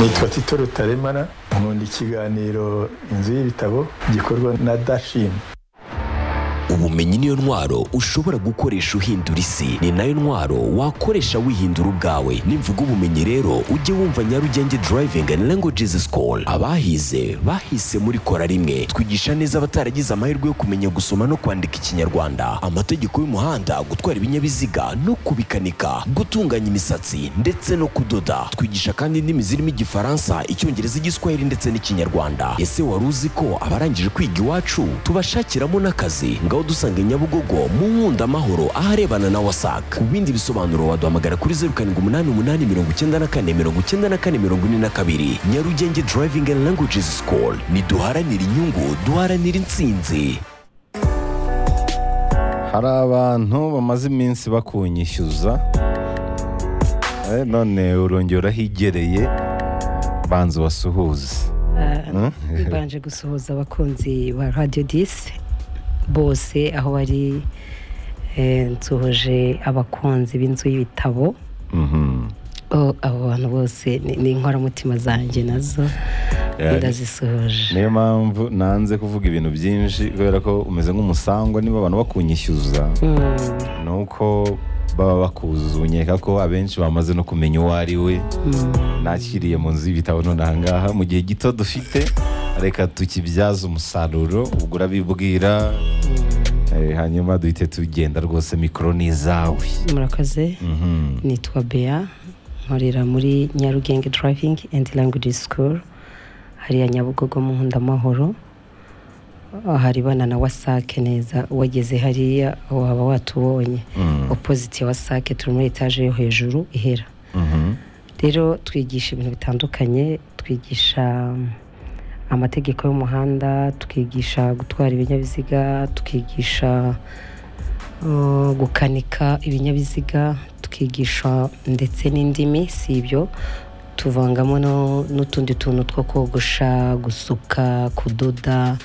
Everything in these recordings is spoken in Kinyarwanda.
nitwa tito rutaremara nkunda ikiganiro inzu y'ibitabo gikorwa na dashim ubumenyi niyo ntwaro ushobora gukoresha uhindura isi ni nayo ntwaro wakoresha wihindura ubwawe nimvuga ubumenyi rero ujye wumva nyarugenge driving and languages school abahize bahise muri kora rimwe twigisha neza abataragize amahirwe yo kumenya gusoma no kwandika ikinyarwanda amategeko y'umuhanda gutwara ibinyabiziga no kubikanika gutunganya imisatsi ndetse no kudoda twigisha kandi indimi zirimo igifaransa icyongereza igiswahili ndetse n'ikinyarwanda ese wari uzi ko abarangije kwiga iwacu tubashakiramo n'akazi ngaho dusange nyabugogo mu nkunda amahoro aharebana na wasac ku bindi bisobanuro waduhamagara kuri zeru karindwi umunani umunani mirongo icyenda na kane mirongo icyenda na kane mirongo ine na kabiri nyarugenge driving and languages school niduharanire inyungu duharanire intsinzi hari abantu bamaze iminsi bakunyishyuza Eh, none urongera urahigereye banza ubasuhuze Hmm? bibanje gusuhuza abakunzi ba radiyo disi bose aho bari eh, nsuhuje abakunzi b'inzu y'ibitabo Mhm. O, abo bantu bose ni- ni inkoramutima zanjye nazo Yeah. ndazisuhuje niyo mpamvu nanze kuvuga ibintu byinshi kubera ko umeze nk'umusangwa niba abantu bakunyishyuza Mm, ni uko baba bakuzi unyeka ko abenshi bamaze no kumenya uwo ari we nakiriye mu nzu y'ibitabo none ahangaha mu gihe gito dufite reka tukibyaze umusaruro ubwo urabibwira Eh, hanyuma duhite tugenda rwose mikoro ni izawe murakoze Mhm. nitwa bea nkorera muri nyarugenge driving and language school hariya nyabugogo mu nkundamahoro haribana na wasake neza wageze hariya waba watubonye Mm. opoziti ya wasake turi muri etaje yo hejuru ihera Mhm. rero twigisha ibintu bitandukanye twigisha mm, amategeko y'umuhanda twigisha gutwara ibinyabiziga twigisha uh, gukanika ibinyabiziga twigisha ndetse n'indimi si ibyo tuvangamo no- n'utundi tuntu two kogosha gusuka kudoda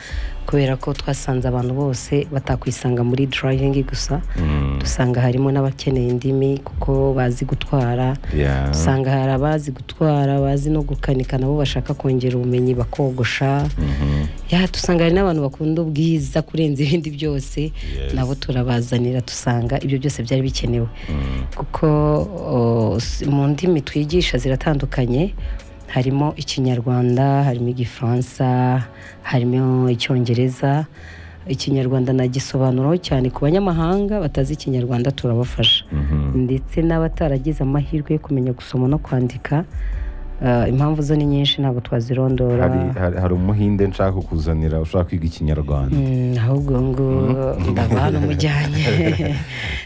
kubera ko twasanze abantu bose batakwisanga muri durayivingi gusa Mm. dusanga harimo n'abakeneye indimi kuko bazi gutwara Yeah. usanga hari abazi gutwara abazi no gukanika nabo bashaka kongera ubumenyi bakogosha Mhm. ya dusanga hari n'abantu bakunda ubwiza kurenza ibindi byose Yes. nabo turabazanira dusanga ibyo byose byari bikenewe Mm. kuko o, s- mu ndimi twigisha ziratandukanye harimo ikinyarwanda harimo igifaransa harimo icyongereza ikinyarwanda nagisobanuraho cyane ku banyamahanga batazi ikinyarwanda turabafasha Mhm. ndetse n'abataragize amahirwe yo kumenya gusoma no kwandika eh, impamvu zo ni nyinshi ntabwo twazirondora Hari- hari hari umuhinde nshaka kukuzanira ushaka kwiga ikinyarwanda Mm, ahubwo ngo ndava hano mujyanye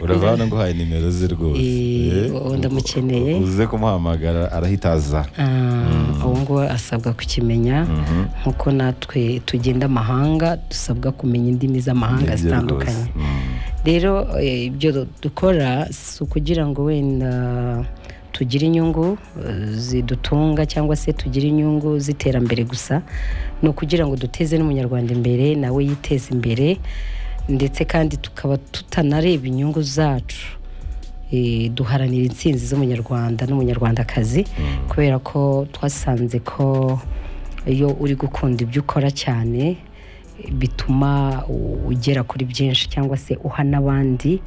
urava hano nguhaye nimero ze rwose Eh, Eh, uwo ndamukeneye. uze kumuhamagara arahita aza Ah, ubu ngubu asabwa kukimenya Mhm. nk'uko natwe tugenda amahanga dusabwa kumenya indimi z'amahanga Nibyo zitandukanye rwose. Mm. rero eh, ibyo du- dukora si ukugira ngo wenda tugire inyungu eh, zidutunga cyangwa se tugire inyungu z'iterambere gusa ni ukugira ngo duteze n'umunyarwanda imbere nawe yiteze imbere ndetse kandi tukaba tutanareba inyungu zacu Eh, duharanira intsinzi z'umunyarwanda n'umunyarwandakazi kubera ko twasanze ko iyo uri gukunda ibyo ukora cyane bituma u- ugera kuri byinshi cyangwa se uha n'abandi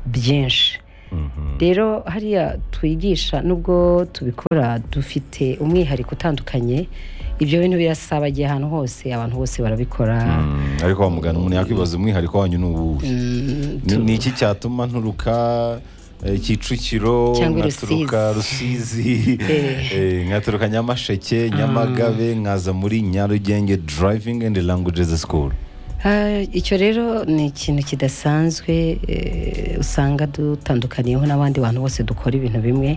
byinshi Mhm. rero hariya twigisha nubwo tubikora dufite umwihariko utandukanye ibyo bintu birasaba igihe ahantu hose abantu bose barabikora Mm. ariko wamugana umuntu yakwibaza umwihariko wanyu ni uwuhe Mm, Ni- ni iki cyatuma nturuka eh, kicukiro Cyangwa i nkaturuka rusizi Eh. eh, nkaturuka nyamasheke nyamagabe nkaza muri nyarugenge driving and languages school Ah, icyo rero ni ikintu kidasanzwe eh, usanga dutandukaniyeho n'abandi bantu bose dukora ibintu bimwe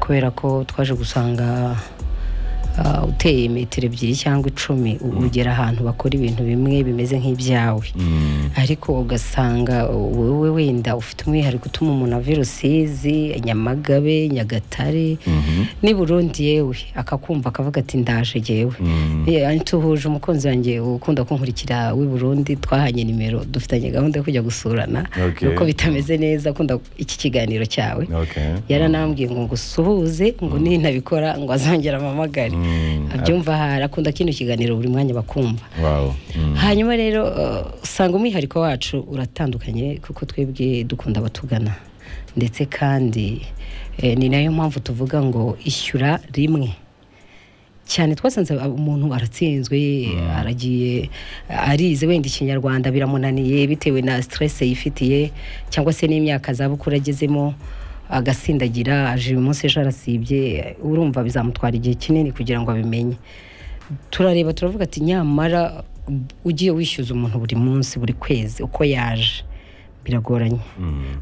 kubera ko twaje gusanga ah, uteye metero ebyiri cyangwa icumi u- ugera ahantu bakora ibintu bimwe bimeze nk'ibyawe Mm. ariko ugasanga wowe wenda ufite umwihariko utuma umuntu ava i rusizi nyamagabe nyagatare Mhm. n'i burundi yewe akakumva akavuga ati ndaje yewe Mm. Yeah, tuhuje umukunzi wanjye ukunda kunkurikira w'i Burundi twahanye nimero dufitanye gahunda yo kujya gusurana Okay. nuko bitameze neza akunda iki kiganiro cyawe Okay. yaranambwiye ngo ngusuhuze ngo nintabikora ngo azongera amamagare Mm. abyumva harakunda kino kiganiro buri mwanya bakumva wawu hanyuma rero eh, usanga umwihariko wacu uratandukanye kuko twebwe dukunda abatugana ndetse kandi eh, ni nayo mpamvu tuvuga ngo ishyura rimwe cyane twasanze ab- umuntu aratsinzwe aragiye arize wenda ikinyarwanda biramunaniye bitewe na stress yifitiye cyangwa se n'imyaka zabukuru agezemo agasindagira aje uyu munsi ejo arasibye urumva bizamutwara igihe kinini kugira ngo abimenye turareba turavuga ati nyamara ugiye wishyuza umuntu buri munsi buri kwezi uko yaje biragoranye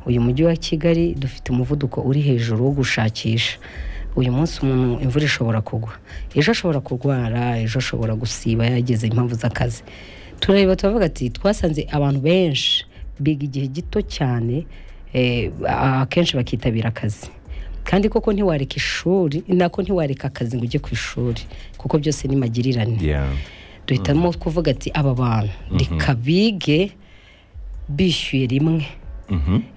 uyu mujyi wa kigali dufite umuvuduko uri hejuru wo gushakisha uyu munsi umuntu imvura ishobora kugwa ejo ashobora kurwara ejo ashobora gusiba yagize impamvu z'akazi turareba turavuga ati twasanze abantu benshi biga igihe gito cyane eh, akenshi bakitabira akazi kandi koko ntiwareka ishuri nako ntiwareka akazi ngo ujye ku ishuri kuko byose ni magirirane duhitamo kuvuga ati aba bantu reka bige bishyuye rimwe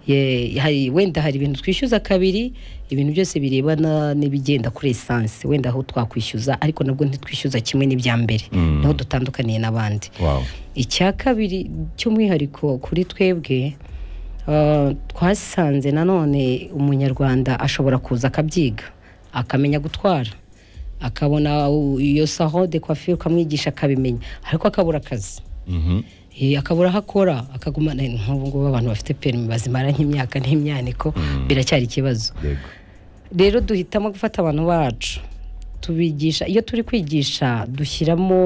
Ye- hari- wenda hari ibintu twishyuza kabiri ibintu byose birebana n'ibigenda kuri esanse wenda aho twakwishyuza ariko nabwo ntitwishyuza kimwe n'ibya mbere niho dutandukaniye n'abandi wawu icya kabiri cy'umwihariko kuri twebwe ah, twasanze nanone umunyarwanda ashobora kuza akabyiga akamenya gutwara akabona u- iyo sahode kwafiri ukamwigisha akabimenya ariko akabura akazi Eh, akabura aho akora akagumana nk'ubu ngubu abantu bafite perimi bazimara nk'imyaka n'imyaniko biracyari ikibazo yego rero duhitamo gufata abantu bacu tubigisha iyo turi kwigisha dushyiramo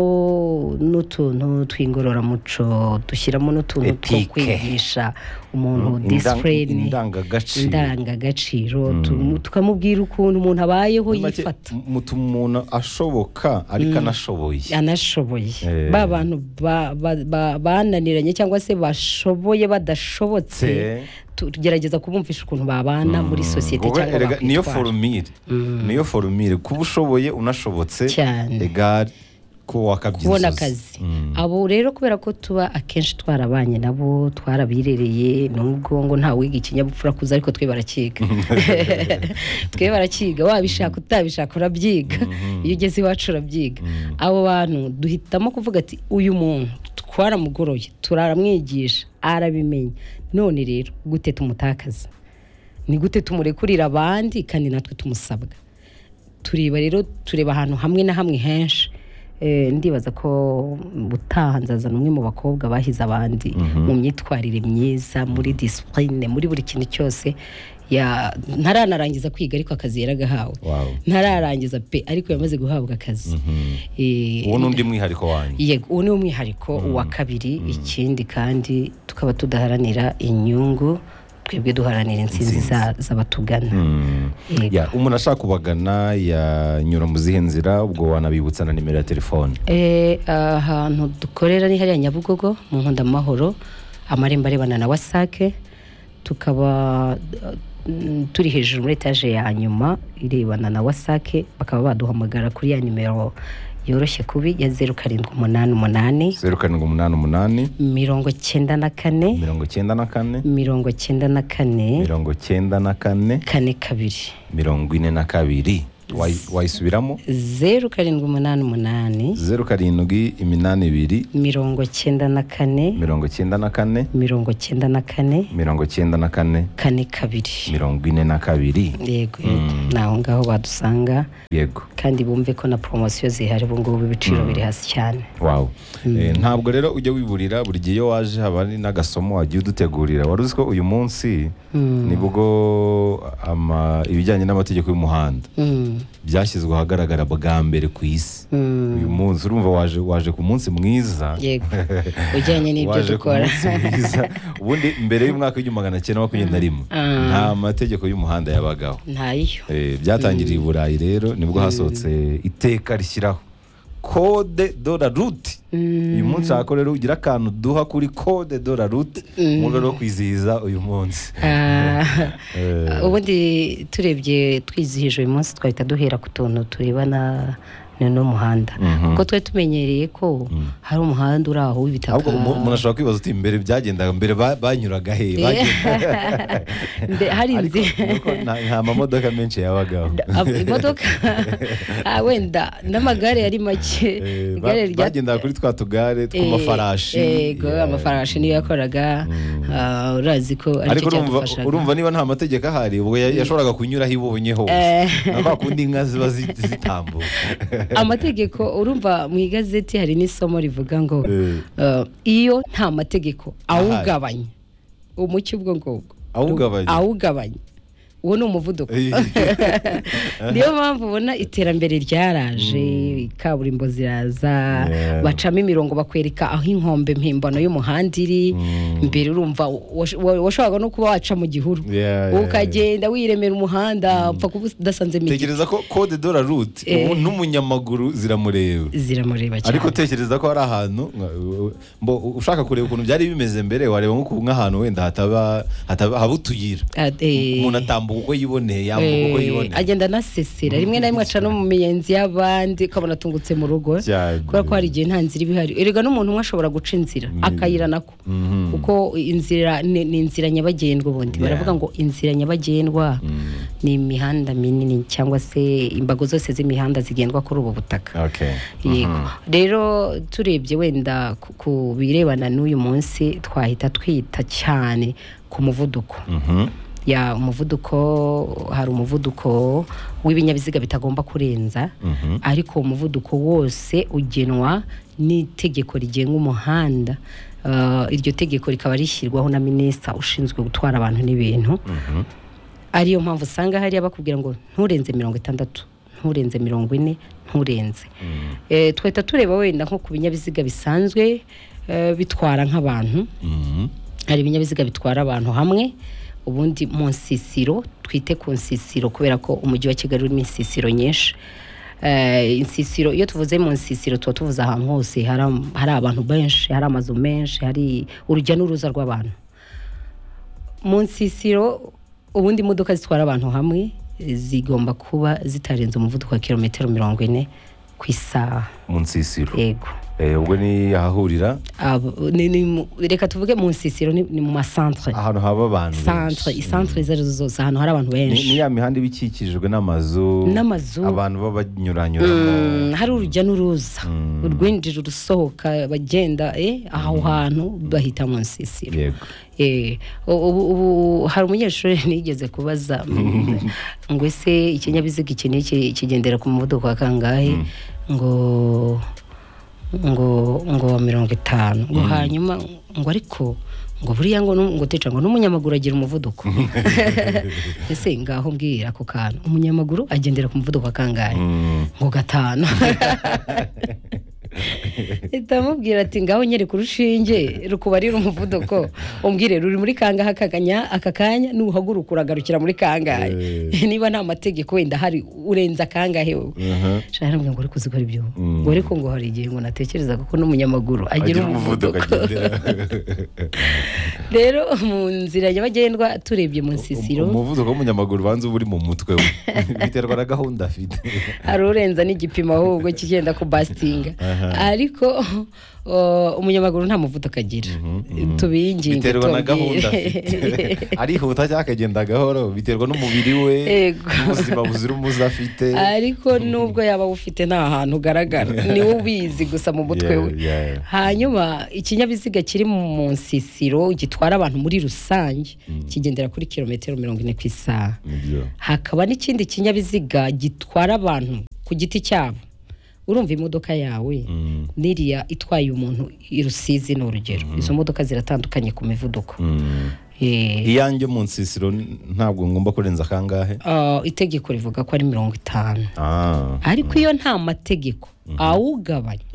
n'utuntu tw'ingororamuco dushyiramo n'utuntu two Ethique. kwigisha umuntu Indang- disipurine indangagaciro. indangagaciro tu- tukamubwira ukuntu umuntu abayeho Muri make, yifata mu- mutuma umuntu ashoboka ariko anashoboye anashoboye Eh. ba bantu ba- ba- ba- bananiranye cyangwa se bashoboye badashobotse Se. tu- tugerageza kubumvisha ukuntu babana muri sosiyete Wowe cyangwa erega niyo bakwitwara. forumire niyo forumire kuba ushoboye unashobotse Cyane. egare ko wakabye kubona inzozi. akazi abo rero kubera ko tuba akenshi twarabanye nabo twarabirereye nubwo ngo nta wiga ikinyabupfura kuza ariko twe barakiga twe barakiga wabishaka utabishaka urabyiga iyo ugeze iwacu urabyiga abo bantu duhitamo kuvuga ati uyu muntu twaramugoroye turaramwigisha arabimenya none rero gute tumutakaza ni gute tumurekurira abandi kandi natwe tumusabwa tureba rero tureba ahantu hamwe na hamwe henshi Eh, ndibaza ko ubutaha nzazana umwe mu bakobwa bahize abandi mu myitwarire myiza muri disipurine muri buri kintu cyose ya ntaranarangiza kwiga ariko akazi yaragahawe Wow. ntararangiza pe ariko yamaze guhabwa akazi Eh, uwo ni undi mwihariko wanyu yego uwo ni umwihariko wa kabiri ikindi kandi tukaba tudaharanira inyungu twebwe duharanira intsinzi za- z'abatugana Yego. Ya, umuntu ashaka kubagana yanyura mu zihe nzira ubwo wanabibutsa na nimero ya telefone Eh, ahantu dukorera ni hariya nyabugogo mu nkunda mahoro amarembo arebana na wasake tukaba mm, turi hejuru muri etaje ya nyuma irebana na wasake bakaba baduhamagara kuri ya nimero yoroshye kubi ya zeru karindwi umunani umunani zeru karindwi umunani umunani mirongo cyenda na kane mirongo cyenda na kane mirongo cyenda na kane mirongo cyenda na kane kane kabiri mirongo ine na kabiri Wayi- wayisubiramo zeru karindwi umunani umunani zeru karindwi iminani ibiri mirongo cyenda na kane mirongo cyenda na kane mirongo cyenda na kane mirongo cyenda na kane kane kabiri mirongo ine na kabiri yego yego ni aho ngaho badusanga yego kandi bumve ko na poromosiyo zihari ubu ngubu ibiciro biri hasi cyane wawu Eh, ntabwo rero ujya wiburira buri gihe iyo waje haba hari n'agasomo wagiye udutegurira wari uzi ko uyu munsi nibwo ama- ibijyanye n'amategeko y'umuhanda Mm, byashyizwe ahagaragara bwa mbere ku isi mm. uyu munsi urumva waje waje ku munsi mwiza yego ujyanye n'ibyo waje ku dukora munsi mwiza ubundi mbere y'umwaka w'igihumbi magana cyenda makumyabiri na rimwe nta mategeko y'umuhanda yabagaho ntayo Eh, byatangiriye i burayi rero nibwo hasohotse iteka rishyiraho kode dora ruti uyu munsi hako rero ugira akantu duha kuri kode dora ruti mu rwego rwo kwizihiza uyu munsi Ah, Eh, ubundi turebye twizihije uyu munsi twahita duhera ku tuntu turebana ni n'umuhanda Mhm. kuko twari tumenyereye ko hari umuhanda uri aho w'ibitaka ahubwo umu- umuntu ashobora kwibaza uti mbere byagendaga mbere ba- banyuraga he bagenda- Mbe- hari Ariko inzira nuko nta nta mamodoka menshi yabagaho Ab- imodoka ah, wenda n'amagare yari make Eh, ba- igare rya bagendaga kuri twa tugare tw'amafarashi yego Yeah. amafarashi niyo yakoraga ah, urazi ko ariko aricyo urumva cyadufashaga urumva niba nta mategeko ahari ubwo ya- yashoboraga kunyura aho ibonye hose Eh. na kwa kundi inka ziba zi- zitambuka amategeko urumva mu igazeti hari n'isomo rivuga ngo Eh. uh, iyo nta mategeko Ahari. awugabanya umucyo ubwo ngubwo Awugabanya? awugabanya uwo ni umuvuduko niyo mpamvu ubona iterambere ryaraje kaburimbo ziraza Yeah. bacamo imirongo bakwereka aho inkombe mpimbano y'umuhanda iri mbere urumva wash- wa- washoboraga no kuba waca mu gihuru Yeah, yeah, ukagenda wiremera umuhanda upfa kuba udasanze tekereza ko code de la route Eh. ubu n'umunyamaguru ziramureba ziramureba cyane ariko tekereza ko hari ahantu nka- mbo ushaka kureba ukuntu byari bimeze mbere wareba nko ku- nk'ahantu wenda hataba hataba haba utuyira Ah, eh, umuntu atambuka uko yiboneye yambuka uko eh, yiboneye agenda anasesera rimwe na rimwe aca no mu miyenzi y'abandi ukabona atungutse mu rugo Cyane. kubera ko hari igihe nta nzira iba ihari erega n'umuntu umwe ashobora guca inzira akayira nako kuko inzira ni ni inzira nyabagendwa Yeah. ubundi baravuga ngo inzira nyabagendwa ni imihanda minini cyangwa se imbago zose z'imihanda zigendwa kuri ubu butaka Okay. yego rero turebye wenda ku- ku birebana n'uyu munsi twahita twita cyane ku muvuduko Mhm. ya umuvuduko hari umuvuduko w'ibinyabiziga bitagomba kurenza ariko uwo muvuduko wose ugenwa n'itegeko rigenga umuhanda Uh, iryo tegeko rikaba rishyirwaho na minisita ushinzwe gutwara abantu n'ibintu ariyo mpamvu usanga hariya bakubwira ngo nturenze mirongo itandatu nturenze mirongo ine nturenze Eh, twahita tureba wenda nko ku binyabiziga bisanzwe eh, bitwara nk'abantu Mhm. hari ibinyabiziga bitwara abantu hamwe ubundi mu nsisiro twite ku nsisiro kubera ko umujyi wa kigali urimo insisiro nyinshi Eh, insisiro iyo tuvuze mu nsisiro tuba tuvuze ahantu hose hari am- hari abantu benshi hari amazu menshi hari urujya n'uruza rw'abantu mu nsisiro ubundi imodoka zitwara abantu hamwe zigomba kuba zitarenze umuvuduko wa kilometero mirongo ine ku isaha mu nsisiro yego Eh, ubwo ni ahahurira Abo- ni- ni mu- reka tuvuge mu nsisiro ni ni mu masantere ahantu haba abantu santre benshi. isantre izo arizo zose ahantu hari abantu ni benshi ni ya mihanda iba ikikijwe n'amazu N'amazu. abantu baba banyuranyuramo Mm, hari urujya n'uruza urwinjira urusohoka bagenda eh, aho hantu bahita mu nsisiro yego Eh, ubu ubu hari umunyeshuri nigeze kubaza mm, ngo ese ikinyabiziga iki n'iki kigendera ku muvuduko wa kangahe ngo ngo ngo wa mirongo itanu ngo hanyuma ngo ariko ngo buriya ngo nu- ngo teca ngo n'umunyamaguru agira umuvuduko ese ngaho mbwira ako kantu umunyamaguru agendera ku muvuduko wa kangahe ngo gatanu ndamubwira ati ngaho nyereka urushinge rukubarira umuvuduko umbwire ruri muri kangahe akaganya aka kanya nuhaguruka uragarukira muri kangahe niba nta mategeko wenda hari urenza kangahe wowe Shaka arambwira ngo uri kuzikora ibyo ngo ariko ngo hari igihe ngo natekerezaga ko n'umunyamaguru agira umuvuduko rero mu nzira nyabagendwa turebye mu nsisiro umuvuduko w'umunyamaguru ubanza uba uri mu mutwe we biterwa na gahunda afite hari urenza n'igipimo ahubwo kigenda kubasitinga ariko o, umunyamaguru nta muvuduko agira tubiyinginge biterwa na tubabwire. gahunda afite arihuta cyangwa akagenda gahoro biterwa n'umubiri we Yego. n'ubuzima buzira umuze afite ariko nubwo yaba awufite nta hantu ugaragara niwe ubizi gusa mu mutwe we Yeah, yeah. hanyuma ikinyabiziga kiri mu nsisiro gitwara abantu muri rusange kigendera kuri kilometero mirongo ine ku isaha Nibyo. hakaba n'ikindi kinyabiziga gitwara abantu ku giti cyabo urumva imodoka yawe n'iriya itwaye umuntu i Rusizi ni urugero izo modoka ziratandukanye ku mivuduko Eh, iyanjye mu nsisiro ntabwo ngomba kurenza kangahe ah, itegeko rivuga ko ari mirongo itanu ah ariko iyo nta mategeko awugabanya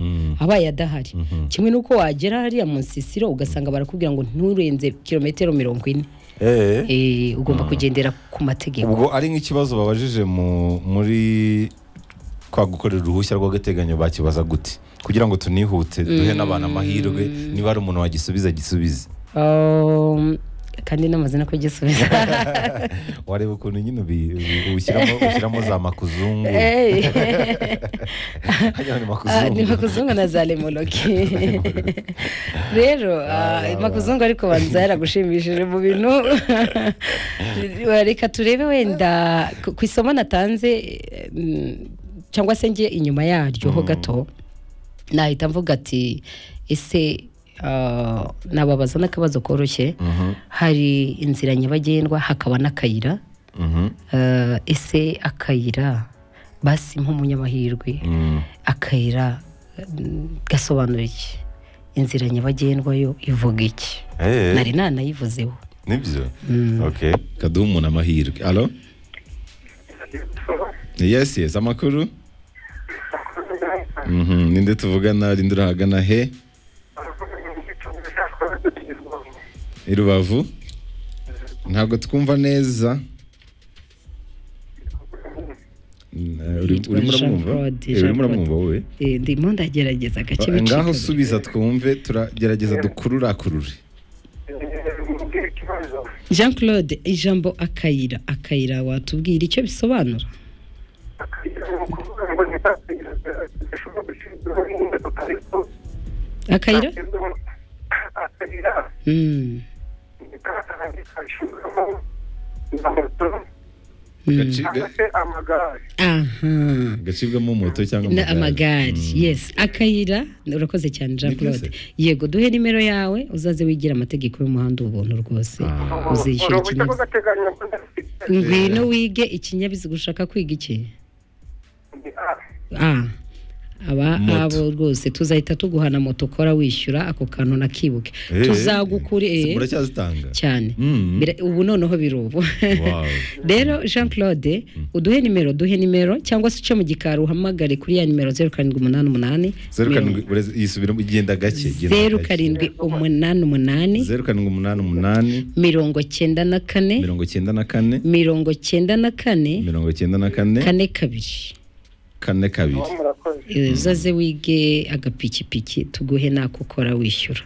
abaye adahari kimwe n'uko wagera hariya mu nsisiro ugasanga barakubwira ngo nturenze kilometero mirongo ine eh Eh, ugomba kugendera ku mategeko ubwo ari nk'ikibazo babajije mu- muri kwa gukorera uruhushya rw'agateganyo bakibaza gute kugira ngo tunihute duhe n'abantu amahirwe niba ari umuntu wagisubiza agisubize Um, kandi namaze no kugisubiza wareba ukuntu nyine ubi- ubi- ushyiramo ushyiramo za makuzungu Hey. hanyuma ni Ah, makuzungu ni makuzungu na za lemoloki rero ah, makuzungu ariko banza yaragushimishije mu bintu reka turebe wenda ku- ku isomo natanze eh, mm, cyangwa se njye inyuma yaryo ho gato nahita mvuga ati ese ah, nababaza n'akabazo koroshye hari inzira nyabagendwa hakaba n'akayira Mhm. Ah, ese akayira basi nk'umunyamahirwe Mm. akayira mm, gasobanura iki inzira nyabagendwa yo ivuga iki Eh, nari nanayivuzeho nibyo okay kaduha umuntu amahirwe alo yes yes amakuru Mhm, ninde tuvugana rinde urahagana he i rubavu ntabwo twumva neza Mm, eh, uri- Yitwa urimo Jean uramwumva Claude, Eh, Jean urimo uramwumva Claude. wowe Eh, ndimo ndagerageza gake Eh, ngaho bicika subiza twumve turagerageza dukururakurure jean claude ijambo akayira akayira watubwira icyo bisobanura akayira Mm, mm. Gaci- ga- amagare aha gacibwamo moto cyangwa Na- amagare yes akayira urakoze cyane jean Nibyo se. claude yego duhe nimero yawe uzaze wigira amategeko y'umuhanda ubuntu rwose Ah. uzishyura uruhushya ikinyabiziga rw'agateganyo ngwino wige ikinyabiziga ushaka kwiga iki ah aba Moto. abo rwose tuzahita tuguhana moto ukora wishyura ako kantu nakibuke tuzagukureye muracyazitanga cyane Mm. Bira- ubu noneho biri ubu Wow. rero jean claude uduhe nimero duhe nimero cyangwa se uce mu gikari uhamagare kuri ya nimero zeru karindwi umunani umunani zeru karindwi ureze- yisubiramo igenda gake genda zeru gake. karindwi umunani umunani zeru karindwi umunani umunani mirongo cyenda na kane mirongo cyenda na kane mirongo cyenda na kane mirongo cyenda na kane kane kabiri kane kabiri murakoze Eh, uzaze wige agapikipiki tuguhe nako ukora wishyura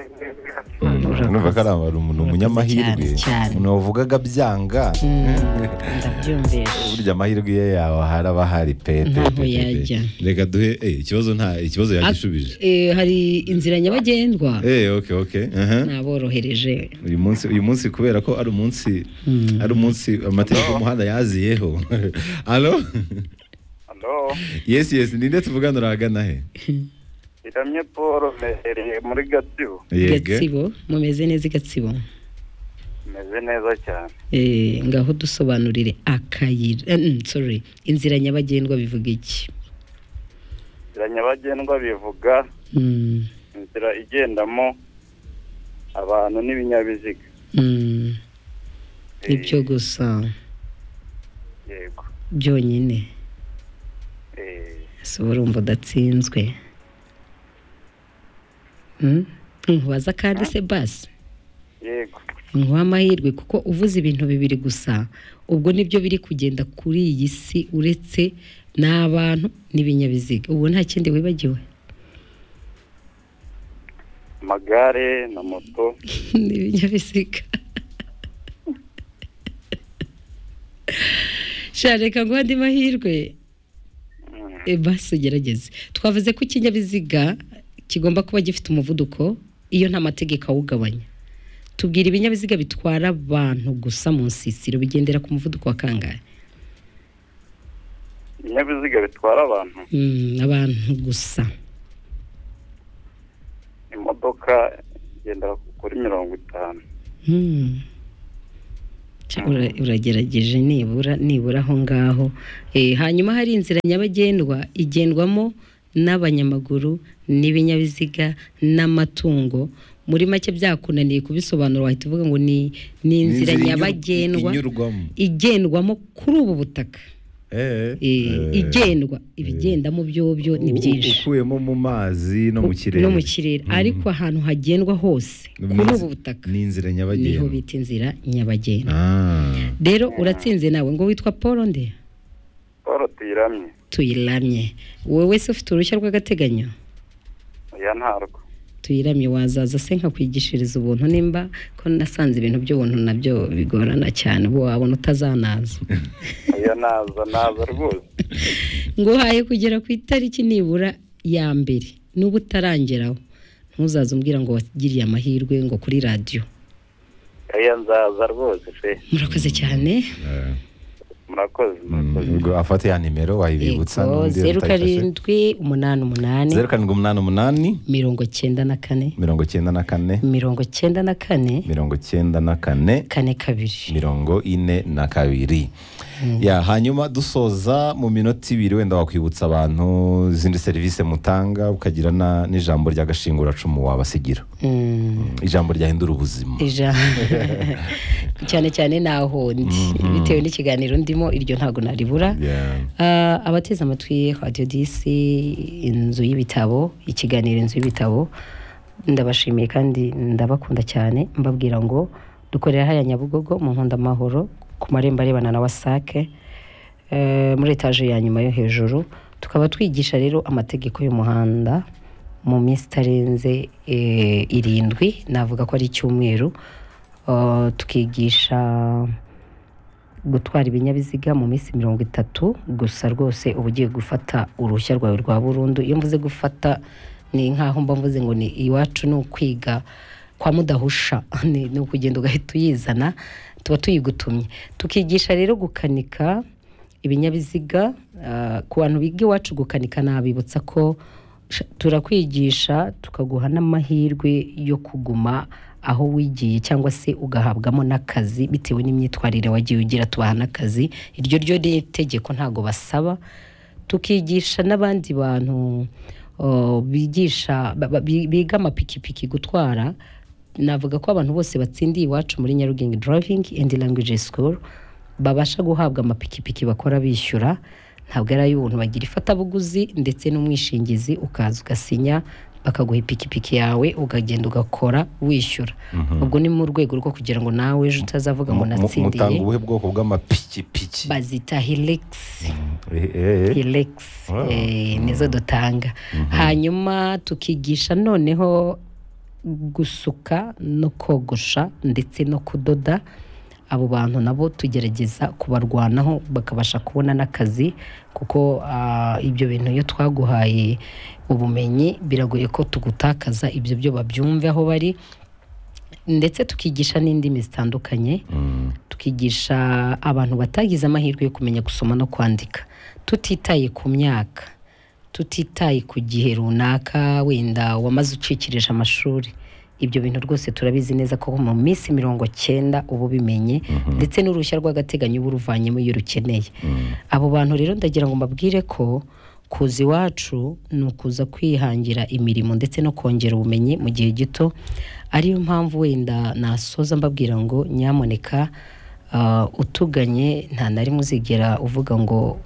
Urakoze. numva ko ari abantu- umuntu Urakoze umunyamahirwe cyane, cyane. umuntu wavugaga byanga ndabyumvisha burya amahirwe ye yawe hari aba hari pe pe, Ntaho pe, pe, pe. yajya. reka duhe eh, ikibazo nta ikibazo yagishubije Ah, eh, hari inzira nyabagendwa eh okay okay aha. naborohereje uyu munsi uyu munsi kubera ko ari umunsi ari umunsi amategeko y'umuhanda yaziyeho alo alo yes yes ninde tuvugana urahagana he iramye paul mehereye muri gatsibo gatsibo mumeze neza i gatsibo meze neza cyane Eh, ngaho dusobanurire akayira eh, mm, sorry inzira nyabagendwa bivuga iki inzira nyabagendwa bivuga Mm, inzira igendamo abantu n'ibinyabiziga mm, Eh, nibyo gusa yego byonyine Eh, si urumva udatsinzwe Mm? nkubaza kandi se basi yego nkuha amahirwe kuko uvuze ibintu bibiri gusa ubwo nibyo biri kugenda kuri iyi si uretse n'abantu n'ibinyabiziga ubu nta kindi wibagiwe amagare na moto n'ibinyabiziga sha reka nguha andi mahirwe E, basi ugerageze twavuze ko ikinyabiziga kigomba kuba gifite umuvuduko iyo nta mategeko awugabanya tubwira ibinyabiziga bitwara abantu gusa mu nsisiro bigendera ku muvuduko wa kangahe ibinyabiziga bitwara abantu Mm, abantu gusa imodoka igendera kuri mirongo itanu Mm. Ca- ura- uragerageje nibura nibura aho ngaho Eh, hanyuma hari inzira nyabagendwa igendwamo n'abanyamaguru n'ibinyabiziga n'amatungo muri make byakunaniye kubisobanura wahita uvuga ngo ni ni inzira nyabagendwa inyurwamo igendwamo kuri ubu butaka Eh, Eh, eh. igendwa ibigendamo byobyo ni U- byinshi ukuyemo mu mazi no mu kirere no mu kirere ariko ahantu hagendwa hose Ni kuri inzi- ubu butaka ni inzira niho nyabagendwa bita inzira nyabagendwa Ah. rero uratsinze nawe ngo witwa paul nde paul tuyiramye tuyiramye wowe wese ufite uruhushya rw'agateganyo oya ntarwo tuyiramye wazaza se nkakwigishiriza ubuntu nimba ko nasanze ibintu by'ubuntu nabyo bigorana cyane ubu wabona utazanaza iyo naza naza rwose nguhaye kugera ku itariki nibura ya mbere n'ubu utarangeraho ntuzaze umbwira ngo wagiriye amahirwe ngo kuri radiyo iyo nzaza rwose pe murakoze cyane Eh, murakoze murakoze ubwo afate ya nimero wayibibutsa Yego, n'undi zeru utayifashe. karindwi umunani umunani zeru karindwi umunani umunani mirongo cyenda na kane mirongo icyenda na kane mirongo cyenda na kane mirongo icyenda na kane kane kabiri mirongo ine na kabiri ya hanyuma dusoza mu minota ibiri wenda wakwibutsa abantu izindi serivisi mutanga ukagira na- n'ijambo rya gashinguracumu wabasigira Mm. ijambo ryahindura ubuzima Ija- cyane cyane naho ndi bitewe n'ikiganiro ndimo iryo ntabwo naribura Yeah. Ah, abateze amatwi radiyo disi inzu y'ibitabo ikiganiro inzu y'ibitabo ndabashimiye kandi ndabakunda cyane mbabwira ngo dukorera haya nyabugogo mu nkunda amahoro ku marembo arebana na wasake eh, muri etaje ya nyuma yo hejuru tukaba twigisha rero amategeko y'umuhanda mu minsi itarenze eh, irindwi navuga ko ari icyumweru Ah, tukigisha gutwara ibinyabiziga mu minsi mirongo itatu gusa rwose uba ugiye gufata uruhushya rwawe rwa burundu iyo mvuze gufata ni nk'aho mba mvuze ngo ni iwacu ni ukwiga kwa mudahusha ni ni ukugenda ugahita uyizana tuba tuyigutumye tukigisha rero gukanika ibinyabiziga ah, ku bantu biga iwacu gukanika nabibutsa ko sh- turakwigisha tukaguha n'amahirwe yo kuguma aho wigiye cyangwa se ugahabwamo n'akazi bitewe n'imyitwarire wagiye ugira tubaha n'akazi iryo ryo ni itegeko ntago basaba tukigisha n'abandi bantu oh, bigisha ba- ba- bi- biga amapikipiki gutwara navuga ko abantu bose batsindiye iwacu muri Nyarugenge Driving and Language School babasha guhabwa amapikipiki bakora bishyura ntabwo ari ay'ubuntu bagira ifatabuguzi ndetse n'umwishingizi ukaza ugasinya bakaguha ipikipiki yawe ukagenda ugakora wishyura ubwo ni mu rwego rwo kugira ngo nawe ejo utazavuga ngo Mu- mu- natsindiye mutanga ubuhe bwoko bw'amapikipiki bazita hilix Eh, eh, eh. Helix Wow. eh, nizo dutanga hanyuma tukigisha noneho gusuka no kogosha ndetse no kudoda abo bantu nabo tugerageza kubarwanaho bakabasha kubona n'akazi kuko ah, ibyo bintu iyo twaguhaye ubumenyi biragoye ko tugutakaza ibyo byo babyumve aho bari ndetse tukigisha n'indimi zitandukanye Mm. tukigisha abantu batagize amahirwe yo kumenya gusoma no kwandika tutitaye ku myaka tutitaye ku gihe runaka wenda wamaze ucikirije amashuri ibyo bintu rwose turabizi neza ko mu minsi mirongo cyenda uba ubimenye ndetse n'uruhushya rw'agateganyo uba uruvanyemo iyo urukeneye abo bantu rero ndagira ngo mbabwire ko kuza iwacu ni ukuza kwihangira imirimo ndetse no kongera ubumenyi mu gihe gito ariyo mpamvu wenda nasoza mbabwira ngo nyamuneka ah, utuganye nta na rimwe uzigera uvuga ngo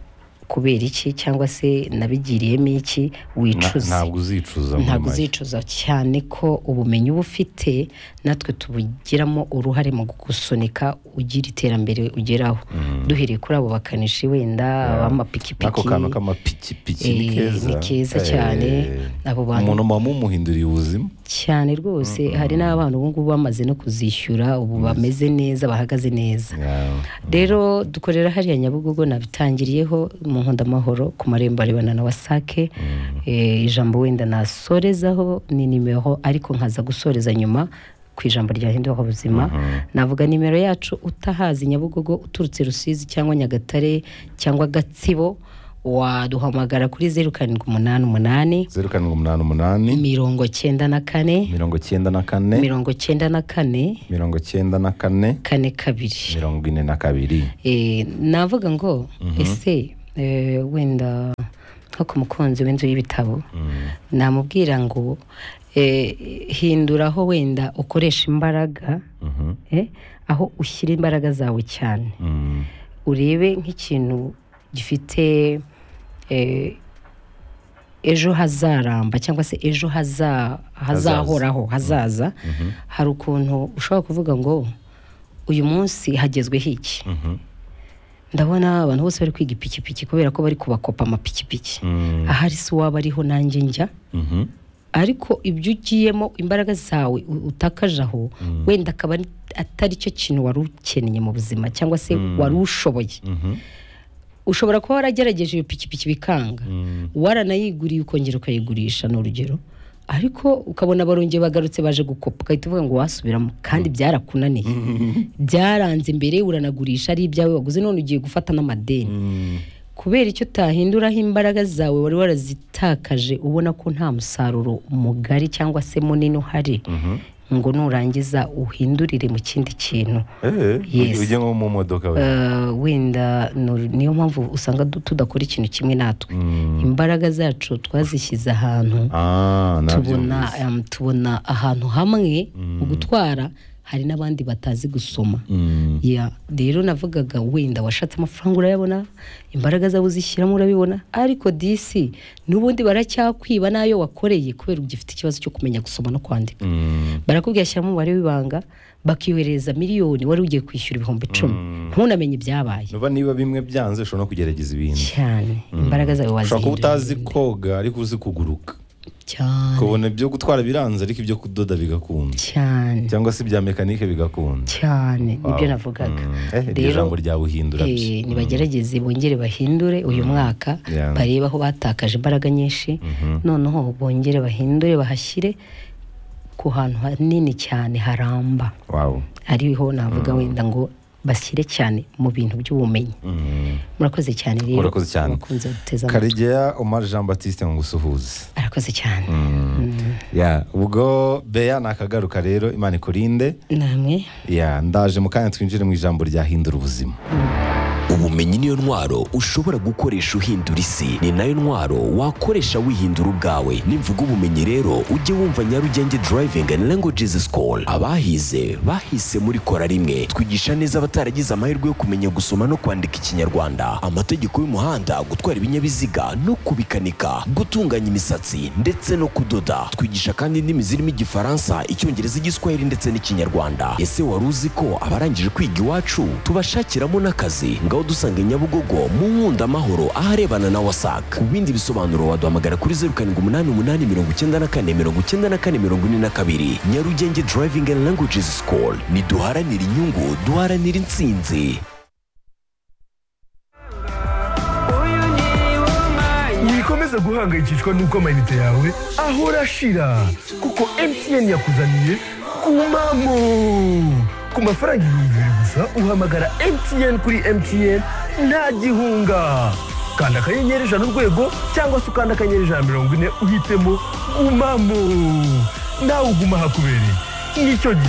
kubera iki cyangwa se nabigiriyemo iki Na- wicuze ntabwo uzicuza muri ntabwo make. uzicuza cyane ko ubumenyi uba ufite natwe tubugiramo uruhare mu gusunika ugira iterambere ugeraho duhereye kuri abo bakanishi wenda n'ako ab'amapikipiki kantu k'amapikipiki ni Eh, keza ni keza cyane. Eh, Abo bantu- umuntu muba mumuhinduriye ubuzima cyane rwose hari n'abantu ubu ngubu bamaze no kuzishyura ubu bameze neza bahagaze neza Yeah. rero dukorera hariya nyabugogo nabitangiriyeho mu nkunda amahoro ku marembo arebana na wasake Eh, ijambo wenda nasorezaho ni nimero ariko nkaza gusoreza nyuma ku ijambo rya hindura ubuzima navuga nimero yacu utahazi nyabugogo uturutse rusizi cyangwa nyagatare cyangwa gatsibo waduhamagara kuri zeru karindwi umunani umunani zeru karindwi umunani umunani mirongo cyenda na kane mirongo icyenda na kane mirongo cyenda na kane mirongo icyenda na kane kane kabiri mirongo ine na kabiri Eh, navuga ngo ese eh, wenda nko ku mukunzi w'inzu y'ibitabo namubwira ngo eh, hindura aho wenda ukoresha imbaraga Mhm. eh, aho ushyira imbaraga zawe cyane Mm. urebe nk'ikintu gifite eh, ejo hazaramba cyangwa se ejo haza- hazahoraho hazaza hari ukuntu ushobora kuvuga ngo uyu munsi hagezweho iki ndabona abantu bose bari kwiga ipikipiki kubera ko bari kubakopa amapikipiki Mm. ahari si uwaba ariho nanjye njya Mhm. ariko ibyo ugiyemo imbaraga zawe u- utakaje aho wenda akaba ari- atari cyo kintu wari ukeneye mu buzima cyangwa se wari ushoboye ushobora kuba waragerageje iyo pikipiki bikanga waranayiguriye ukongera ukayigurisha ni urugero ariko ukabona barongeye bagarutse baje gukopa ugahita uvuga ngo wasubiramo kandi byarakunaniye byaranze imbere uranagurisha ari ibyawe waguze none ugiye gufata n'amadeni kubera icyo utahinduraho imbaraga zawe wari warazitakaje ubona ko nta musaruro mugari cyangwa se munini uhari ngo nurangiza uhindurire mu kindi kintu Yes. ujye nko mu modoka we Eh, wenda ni- niyo mpamvu usanga du- tudakora ikintu kimwe natwe imbaraga zacu twazishyize ahantu Ah, nabyo tubona bizi. em, tubona ahantu hamwe mu gutwara hari n'abandi batazi gusoma Mm. Ya, rero navugaga wenda washatse amafaranga urayabona imbaraga zawe uzishyiramo urabibona ariko disi n'ubundi baracyakwiba n'ayo wakoreye kubera ugifite ikibazo cyo kumenya gusoma no kwandika Mm. barakubwira shyiramo umubare w'ibanga bakiyohereza miliyoni wari ugiye kwishyura ibihumbi icumi ntunamenye ibyabaye Nuba niba bimwe byanze ushobora no kugerageza ibindi cyane imbaraga zawe ushobora kuba utazi wazihindura koga ariko uzi kuguruka cyane ukabona ibyo gutwara biranze ariko ibyo kudoda bigakunda cyane cyangwa se ibya mekanike bigakunda cyane nibyo Wow. navugaga Mm. Eh, iryo Rero, jambo ryawuhindura eh, byo. nibagerageze bongere bahindure uyu mwaka Yeah. barebe aho batakaje imbaraga nyinshi noneho bongere bahindure bahashyire ku hantu hanini cyane haramba wow ariho navuga wenda ngo bashyire cyane mu bintu by'ubumenyi Mm. murakoze cyane rero Murakoze cyane. abakunzi baduteze amatwi. karegeya omar jean batiste ngo usuhuze arakoze cyane ya ubwo beya nakagaruka rero imana ikurinde namwe ya ndaje mu kanya twinjire mu ijambo ryahindura ubuzima ubumenyi niyo ntwaro ushobora gukoresha uhindura isi ni nayo ntwaro wakoresha wihindura ubwawe nimvuga ubumenyi rero ujye wumva nyarugenge driving and languages school abahize bahise muri kora rimwe twigisha neza abataragize amahirwe yo kumenya gusoma no kwandika ikinyarwanda amategeko y'umuhanda gutwara ibinyabiziga no kubikanika gutunganya imisatsi ndetse no kudoda twigisha kandi indimi zirimo igifaransa icyongereza igiswahili ndetse n'ikinyarwanda ese wari uzi ko abarangije kwiga iwacu tubashakiramo n'akazi ngaho dusanga i nyabugogo mu nkunda amahoro aharebana na wasac ku bindi bisobanuro waduhamagara kuri zeru karindwi umunani umunani mirongo icyenda na kane mirongo icyenda na kane mirongo ine na kabiri nyarugenge driving and languages school niduharanire inyungu duharanire intsinzi wikomeza guhangayikishwa n'uko amayinite yawe ahora ashira kuko mtn yakuzaniye kumamo ku mafaranga ibihumbi bibiri gusa uhamagara mtn kuri mtn nta gihunga kanda akanyenyeri ijana urwego cyangwa se ukanda akanyenyeri ijana na mirongo ine uhitemo gumamo nawe ugumaho akubereye nicyo gihe